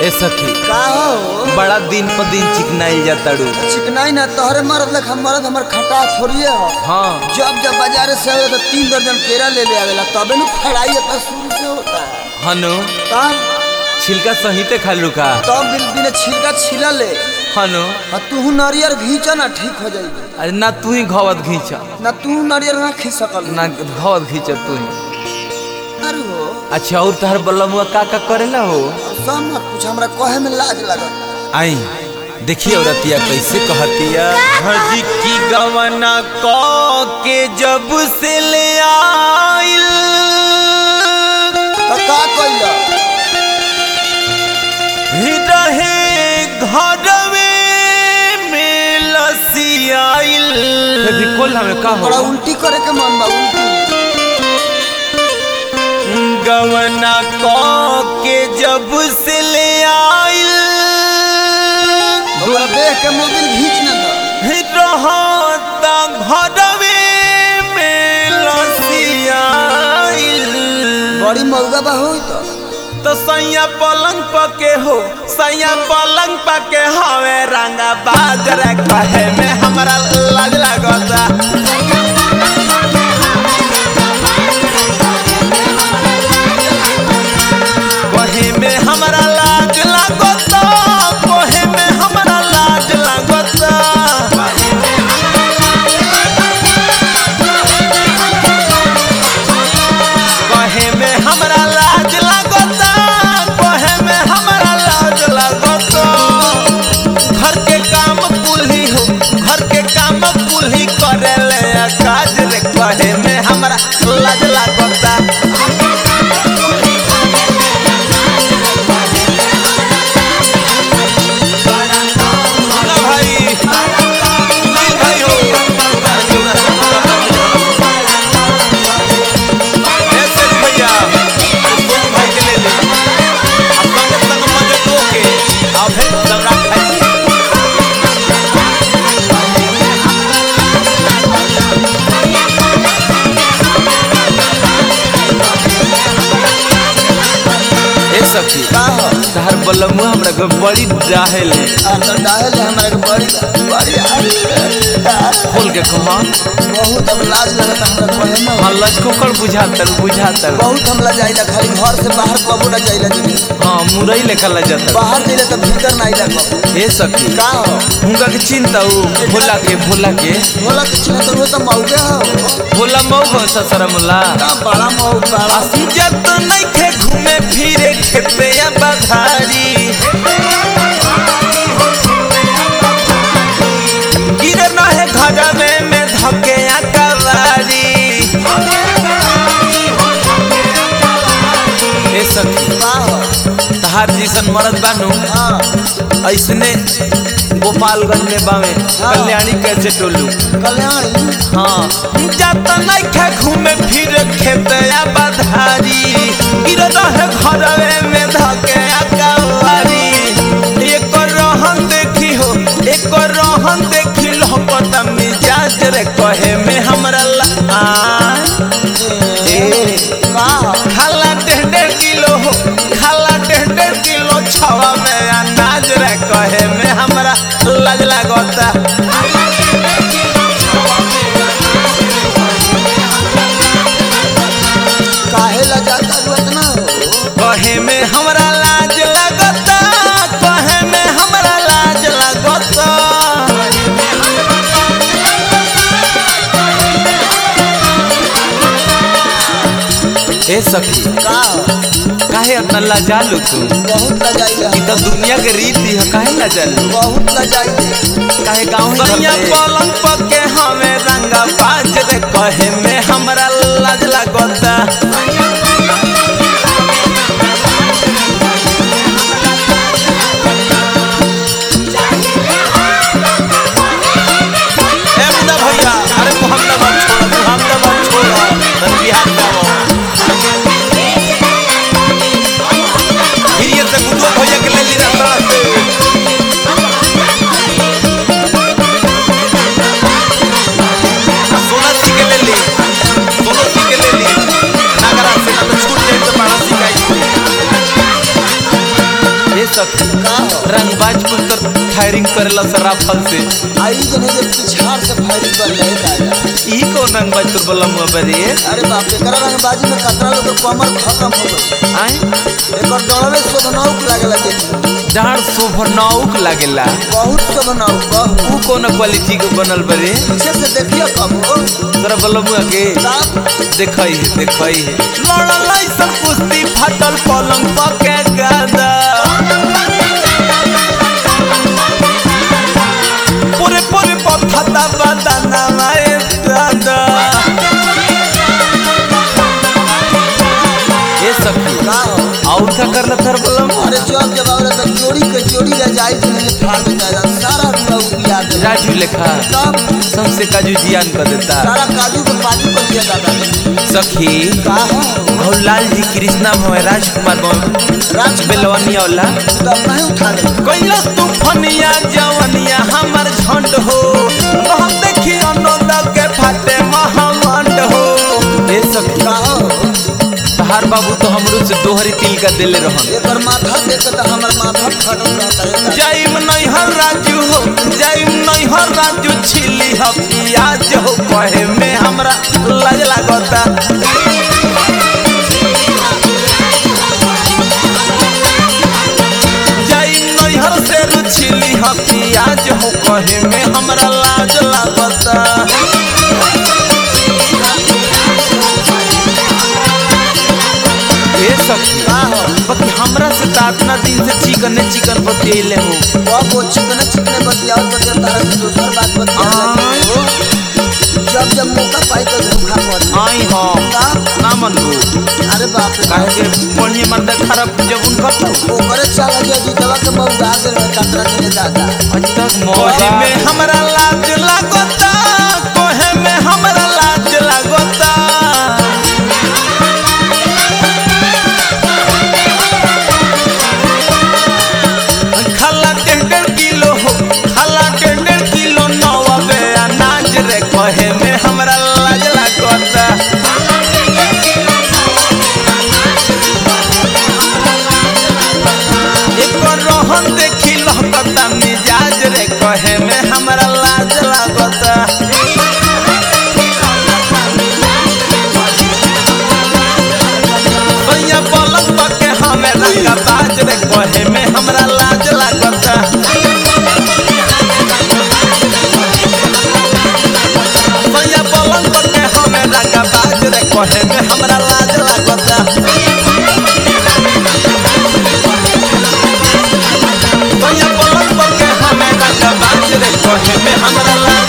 ए सखी का हो बड़ा दिन पर दिन चिकनाइल जाताड़ू चिकनाई ना तोहरे मरद लख मरद हमर खटा थोड़िए हो हाँ जब जब बाजारे से आवे तो तीन दर्जन केरा ले ले आवेला तबे नु खड़ाई अपना शुरू से होता है हनु तब छिलका सहिते खालू का तब बिन बिन छिलका छिला ले हनु आ तू नारियल घींच ना ठीक हो जाएगी अरे ना तू ही घवत घींच ना तू नारियल ना खींच सकल ना घवत घींच तू ही अरे हो अच्छा और तहर बलमुआ का का करेला हो सब मत कुछ हमरा कहे में लाज लगत आई देखिए औरतिया कैसे कहतिया हजी की गवना क के जब से ले आइल तो का कइला रहे घरवे में लसियाइल बिल्कुल हमें का बड़ा उल्टी करे के मन बा उल्टी गवना क के जब से ले आइल हमरा देख के मोबिल घींच ना दो रहता घरवे में लसियाइल बड़ी मौगा बा होई तो तो सैया पलंग पके हो सैया पलंग पके हवे रंगा बाजर कहे में हमरा लाज लागता कहे में हमरा लाज लागता कहे में हमरा लाज लागता कहे में हमरा लाज लागता कहे में हमरा लाज लागता घर के काम कुल्ही हो घर के काम कुल्ही करे ले काज रे कहे में हमरा लाज लागता ना भाई नहीं भाई हो ऐसे नहीं भैया तुम भाई के ले ले अब संग संग मजे दो के अब है दबरा खाई ए सखी का हो तहर बलमुआ हमरा के बड़ी डाहेल आ तो डायल है हमरा के बड़ी बड़ी आ- खोल के कमा बहुत अब लाज लगता हमरा कहे में हाँ लचकोकर बुझातर बुझातर बहुत हम ला जाइला खाली घर से बाहर कबो ना जाइला जी हाँ मुरई लेखा ला जाता बाहर जाइला तो भीतर ना आइला कबो ए सखी का हो हुनका के चिंता उ भोला के भोला के बोला कुछ ना तो वो तो मौके हो भोला मऊ हो ससरा मुला का बड़ा मौ बड़ा जत नहीं खे घूमे फिरे खेते या बधारी गिरे न है घर में में धके या कवारी ए सखी का हो तहार जैसन मरद बानू हाँ ऐसने गोपालगंज में बावे कल्याणी कैसे टोलू कल्याणी हाँ जात नहीं खे घूमे फिर खेत या बधारी गिर रहे घरवे में धके या कवारी एक रहन देखी हो एक रहन देखी लहकत मिजाज रे कहे में हमरा ला ए का हो खाला डेढ़ डेढ़ किलो हो खाला डेढ़ डेढ़ किलो छवा में अनाज रे कहे में हमरा लाज लागता काहे ला जाता तू इतना हो कहे में हमरा लाज लगता कहे में हमरा लाज लगता ए सखी का हो काहे इतना लाजालू तू बहुत ला जाइला ई तो दुनिया के रीति है काहे लाजालू बहुत ला जाइला काहे गाँव ही सैया पलंग पके हमें रंगा बाज रे कहे में हमरा लाज लगता ए मुन्ना भैया अरे मोहम्मदाबाद छोड़ो मोहम्मदाबाद छोड़ो तन बिहार जाओ फिर ये से गुड्डू भैया के ले ली रास्ता से सोना जी के ले ली सोनो जी के ले ली नागराज सखी का हो रंगबाज कुल तो फायरिंग करेला सराफल से आई जने जे पिछाड़ से फायरिंग कर ले दादा ई कौन रंगबाज तुर बलम बरे अरे बाप रे करा रंगबाजी में कतरा लोग के कमर खत्म हो गई आए एकर डरवे शोभनाउक लागेला देखी डाढ़ शोभनाउक लागेला बहुत शोभनाउक बहुत ऊ कौन क्वालिटी के बनल बरे पीछे से देखियो कब हो तोरा बलमुआ के साफ देखई है देखई है लड़ल ऐसन कुश्ती फाटल पलंग पके गादा पूरे पूरे पथता बदना माए दादा ये सखी का हो और क्या करना थर बलम अरे जब जब आवरे तो जोड़ी के जोड़ी ले जाई तो नहीं फाड़ देता है सारा लोग याद है राजू लेखा तब सबसे काजू जियान कर देता सारा काजू के बाजू कर दिया दादा सखी का हो और लाल जी कृष्णा भवे राजकुमार भवे राज बेलवनी औला तब नहीं उठा ले कैलस तूफनिया जवनिया हमर झंड हो हम देखी अनोद के फाटे महामंड हो ए सखी का हो तहार बाबू तो हमरो से दोहरी तिल का दिले रहन एकर माथा देख के तो हमर माथा फटल रहता है जाइम नैहर राजू हो जाइम नैहर राजू छिली ह पियाज हो कहे में हमरा लाज लागता जाइम नैहर से रुछिली ह पियाज हो कहे में हमरा लाज लागता ए सखी का हो बाकी हमरा से तो इतना दिन से चिकन ने चिकन बतियले हो अब वो चिकने चिकने बतियाओ तो जब तारा से दूसर बात बतियाओ जब जब मौका पाई तो धोखा कर आई हम का ना मनबू अरे बाप रे काहे के बढ़िया मर्द खराब जब उनका तो ओकरे चला गया जीतवा के बहु दे रहे कतरा दिन दादा आज तक कोहे में हमरा लाज लागता कोहे में हमरा लाज लागता खाला डेढ़ डेढ़ किलो हो खाला डेढ़ डेढ़ किलो नवा बे अनाज रे कोहे में हमरा लाज लागता एक रोहन देखी लहकता मिजाज रे कहे में हमरा लाज लागता भैया पलंग पके हमें रंगा बाज रे कहे में हमरा लाज लागता भैया पलंग पके हमें रंगा बाज रे कहे में हमरा लाज लागता भैया पलंग पके हमें रंगा बाज रे कहे में हमरा लाज